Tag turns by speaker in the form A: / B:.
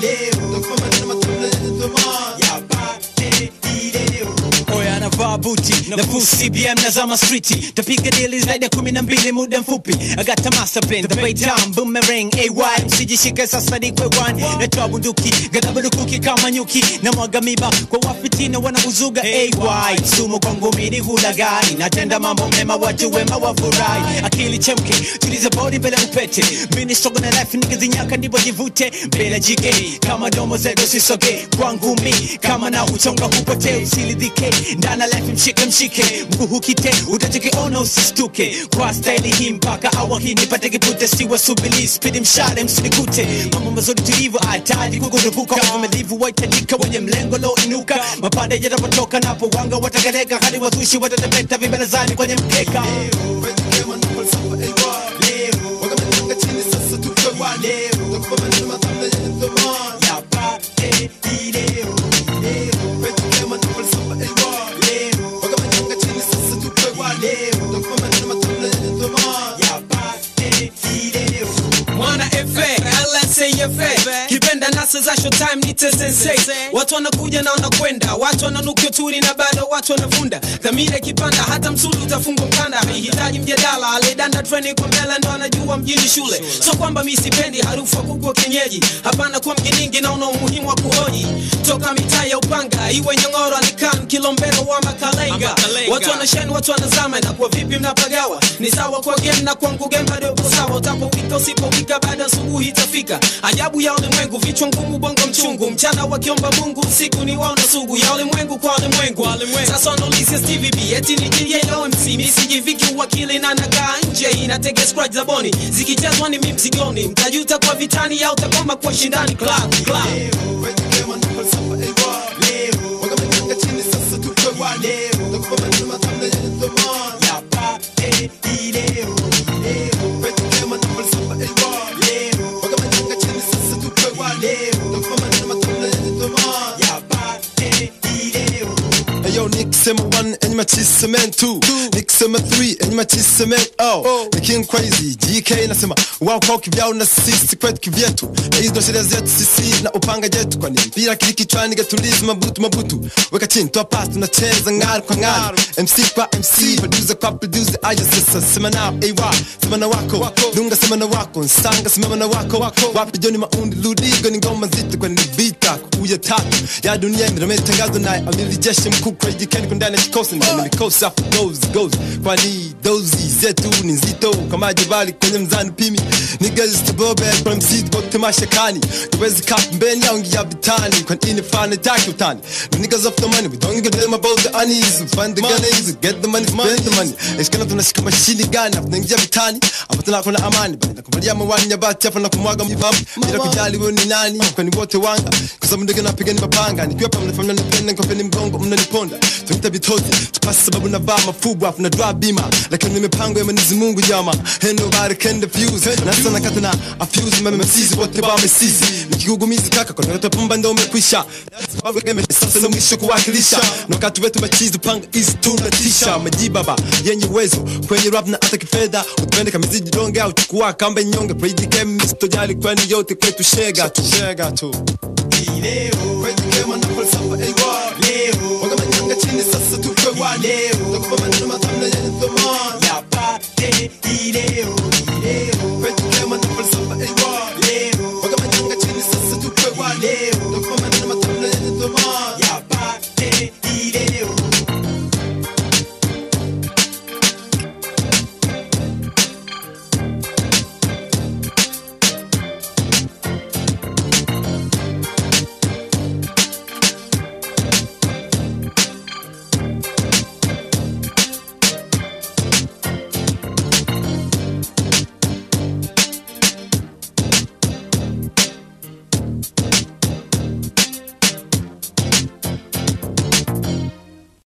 A: leo takupa maneno matamu na yenye thamani yapate hii leo
B: oya anavaa buti na full cbm na zama streeti tapiga dili zaidi ya kumi na mbili muda mfupi agata master plan the bay down boomerang ay msijishike sasa ni kwe one natoa bunduki ghadhabu lukuki kama nyuki na mwaga miba kwa wafitina wanauzuga ay sumu kwangu mini hulagani natenda mambo mema watu wema wafurahi akili chemke tuliza bodi mbele upete mini strogo na life nikizinyaka ndipo jivute mbele jike kama domo zetu sisoge kwangu mi kama na uchonga hupotee usilidhike ndana life mshike mshike mguu hukite utachokiona usistuke kwa staili hii mpaka awa hii nipate kipute siwa subili spidi mshale msinikute mambo mazuri tulivyo ataji kukurupuka wamelivu waitajika wenye mlengo lo inuka mapande yatapotoka napo wanga watagereka hadi wazushi watatepeta vibelezani kwenye mkeka
A: Wetema na falsafa AY leo wakamanyanga chini sasa tupe wa leo takupa maneno matamu na yenye thamani yapate hii leo leo Wetema na falsafa AY leo wakamanyanga chini sasa tupe wa leo takupa maneno matamu na yenye thamani yapate hii leo
C: mwana fa lsafa kipenda nasa za showtime nite sensei watu wanakuja na wanakwenda watu wananukia turi na bado watu wanavunda dhamira ikipanda hata msuli utafungwa mkanda haihitaji mjadala alidanda treni kwa mbele ndo anajua mjini shule so kwamba mi sipendi harufu ya kuku wa kienyeji hapana kuwa mjiningi naona umuhimu wa kuhoji toka mitaa ya upanga iwe nyongoro alikan kilombero wa makalenga watu wanasheni watu wanazama inakuwa vipi mnapagawa ni sawa kwa game na kwangu game bado upo sawa utapowika usipowika baada asubuhi itafika ajabu ya ulimwengu vichwa ngumu bongo mchungu mchana wakiomba mungu usiku ni waona sugu ya ulimwengu kwa ulimwengu sasa wanaulizia stvb eti ni jili ya omc misijiviki uwakili na nakaa nje inatega scratch za boni zikichezwa ni mi mzigoni mtajuta kwa vitani au takoma kwa shindani club club
A: Wetema na falsafa AY leo wakamanyanga chini sasa tupe wa leo takupa maneno matamu na yenye thamani yapate hii leo leo Wetema na falsafa AY leo wakamanyanga chini sasa tupe wa leo takupa maneno matamu na yenye thamani yapate hii leo Ayo nikisema one enye matisa men two nikisema three enye matisa men oh ni king crazy GK nasema wao kwao kivyao na sisi kwetu kivyetu na hizo ndo sheria zetu sisi na upanga jetu kwani mpira kili kichwani gatulizi mabutu mabutu weka chini toa pass tunacheza ngari kwa ngari MC kwa MC producer kwa producer aya sasa sema nao AY sema na wako dunga sema na wako nsanga sema na wako wapi joni maundi ludigo ni ngoma nzito kwani ni vita kuya tatu ya dunia imetangazo naye amiri jeshi mkuu kwa jikeni kwa ndani ya kikosi na mikosi afu goes goes kwani dozi zetu ni nzito kama jabali kwenye mzani pimi niggas to bobe kwa msidi kwa tamasha kani tuwezi kap mbeni au ngia bitani kwa ini fana taki utani The niggas of the money we don't give them about the unease we find the gun easy get the money spend the money eskana tunashika mashini gani afu naingia bitani afu tunakona amani bali nakuvalia mawani ya bati afu nakumwaga mjipapu bila kujali wewe ni nani kwani wote wanga kwa sababu ndege napiga ni mapanga nikiwa pa mnafanya nipende nkopeni mgongo mnaniponda tunita vitozi tupasi sababu navaa mafubu afu na dra bima lakini mipango ya Mwenyezi Mungu jama ain't nobody can defuse na sana kata na afuse mama msizi wote ba mesizi nikigugumizi kaka kwa ndoto pumba ndo umekwisha sababu game sasa ndo mwisho kuwakilisha na wakati wetu machizi panga is tunatisha majibaba yenye uwezo kwenye rap na hata kifedha utupende kama ziji donge au chukua kamba nyonge play the game sitojali kwani yote kwetu shega tu shega tu leo kwetu kema na falsafa AY leo wakamanyanga chini sasa tupe wa leo takupa maneno matamu na yenye thamani yapate hii leo leo kwetu